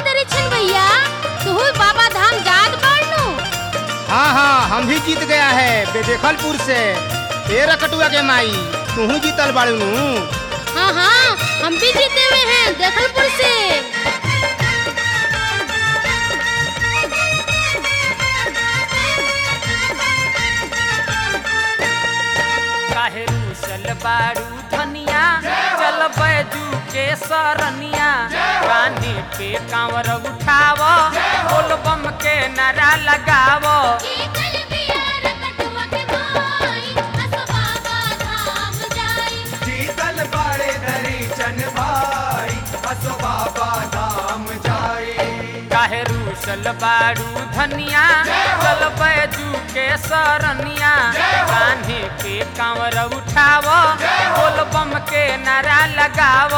दरी छन भैया तू बाबा धाम जात बाड़ू हाँ हाँ हम भी जीत गया है बेदेखलपुर से ए रकटुआ के माई तू जीतल बाड़ू नु हाँ हाँ हम भी जीते हुए हैं देखलपुर से काहे रूसल बाड़ू धनिया चल बैजू के सरनिया कान्हे पे कांवर उठाव बोल बम के नारा लगाव जीतल बाड़े धरी चन भाई असो बाबा धाम जाए काहे रूसल बाड़ू धनिया चल बैजू के सरनिया कान्हे पे कांवर उठाव बोल बम के नारा लगाव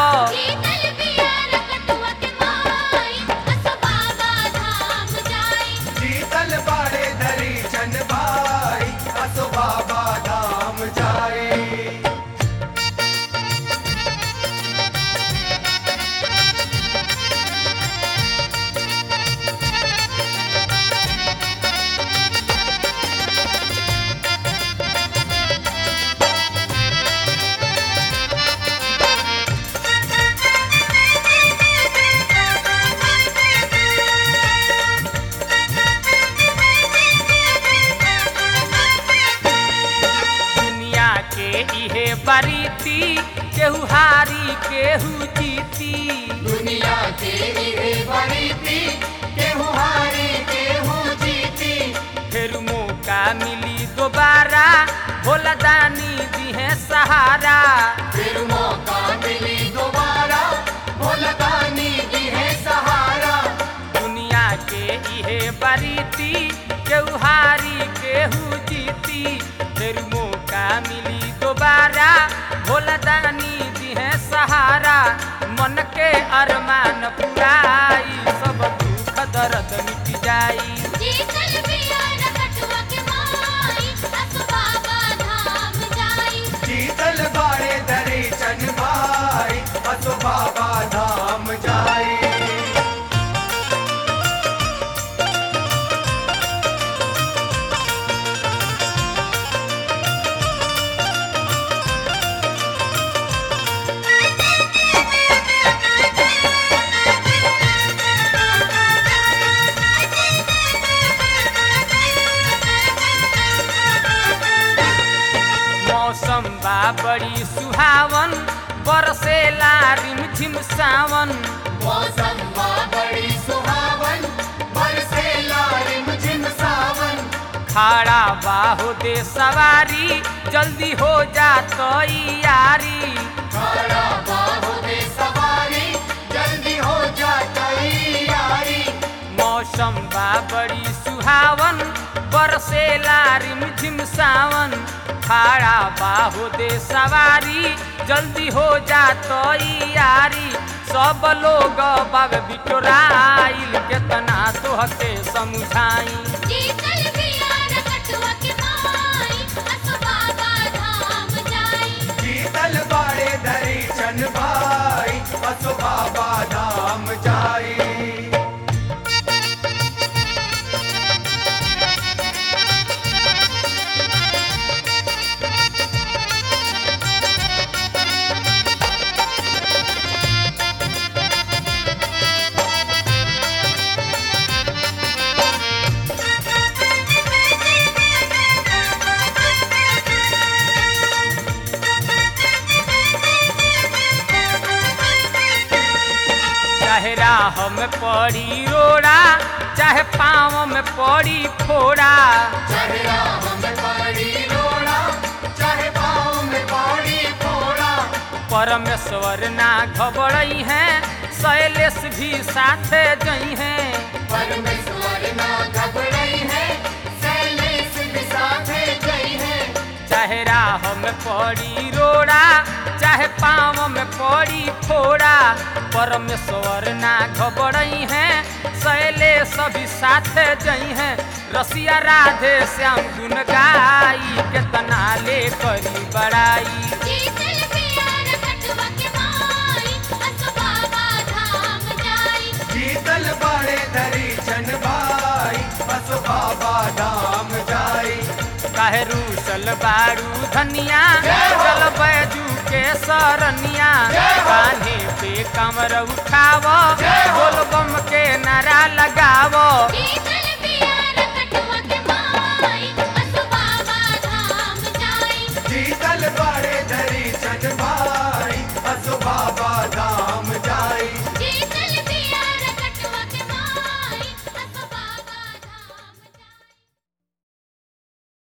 जीतल बाड़े धरी चन भाई असो बाबा धाम जाए दुनिया के इहे बरीती केहू हारी केहू जीती दुनिया के इहे बड़ी थी केहू हारी केहू जीती फिर मौका मिली दोबारा भोला दानी दिहे सहारा फिर मौका मिली दोबारा भोलदानी दी है सहारा दुनिया के इहे बरीती केहू हारी केहू जीती फिर मौका मिली दोबारा भोला दानी दिहे सहारा मन के अरमान पुराई सब दुख दर्द मिट जाई जीतल बाड़े धरे चन भाई असो बाबा धाम जाए मौसम बा बड़ी सुहावन बरसेला रिमझिम सावन मौसम बा बड़ी सुहावन बरसे लारिम झिम सावन खाड़ा बाहो दे सवारी जल्दी हो जा तैयारी खड़ा बाहु दे सवारी जल्दी हो जा तैयारी मौसम बा बड़ी सुहावन बरसेला रिमझिम सावन खाड़ा बाहो दे सवारी जल्दी हो जा तैयारी सब लोग बाग बिटोराइल केतना तोहके समझाई जीतल बाड़े धरे चन भाई असो बाबा धाम जाए चाहे राह में पड़ी रोड़ा चाहे पाँव में पड़ी फोड़ा चाहे राह में पड़ी रोड़ा चाहे पाँव में पड़ी फोड़ा परमेश्वर ना घबरई हैं शैलेश भी साथे जई हैं परमेश्वर ना घबराई है शैलेश भी साथे गई है चाहे राह में पड़ी रोड़ा चाहे पाँव में पड़ी फोड़ा परमेश्वर ना घबरई हैं शैलेश भी साथे जई हैं रसिया राधे श्याम गुन गाई केतना ले करी बड़ाई जीतल प्यार कटवा के माई असो बाबा धाम जाई जीतल काहे रूसल बारू धनिया चल बैजू के सरनिया कान्हे पे कमर उठाव बोल बम के नारा लगा